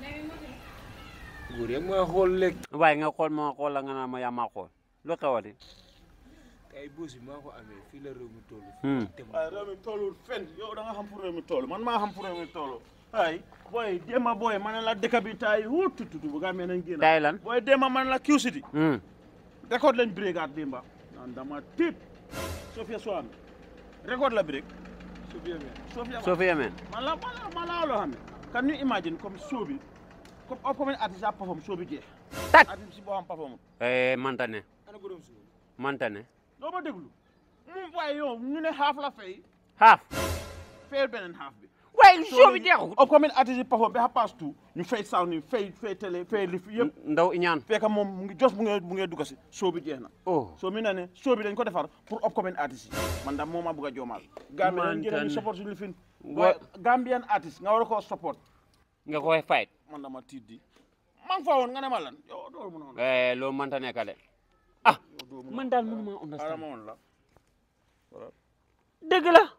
góor yëpp mooy xool léegi waaye nga xool ma xool la nga naan ma yaa maa xool lu xewati ay boosi maa ko amee fii la réew mi toll Hmm. te waaye réew mi tollul fenn yow da nga xam fu réew mi toll man maa xam fu réew mi toll ay booy déema booy ma ne la dëkk bi taay wut tututu bu gaa mee nañ génn tay lan booy déema ma ne la Q City Hmm. record lañ brigade démba naan dama tiit Sofia Soame record la break su fi amee Sofia soo fi yemee man la man la man la loo xam ne can you imagine comme show bi comme upcoming artiste a perform show bi jeex Tak. artiste si boo xam perform eh manta ne ana borom suuf manta ne doo ma déglu mu waaye yow ñu ne half la fay xaaf fayal beneen half bi waaye soo bi jeexul upcoming artiste yi perform ba xa pass tout ñu fay sound yi fay fay télé fay li fi yëpp ndaw ñaan fekk moom mu ngi jos bu ngee bu ngee dugg si show bi jeex na oh so mi na ne show bi dañ ko defar pour upcoming artiste yi man daal moo ma bëgg a joomaal Gambia dañ gën a ñu Man support suñu lifin Wa- Gambian artiste nga war a koo support nga koy fight man dama tiit di man fa woon nga ne ma lan yow doo mën a woon eh loolu manta nekk de ah yow doo mën a man daal mënuma Xaaral understand ma woon la dëgg la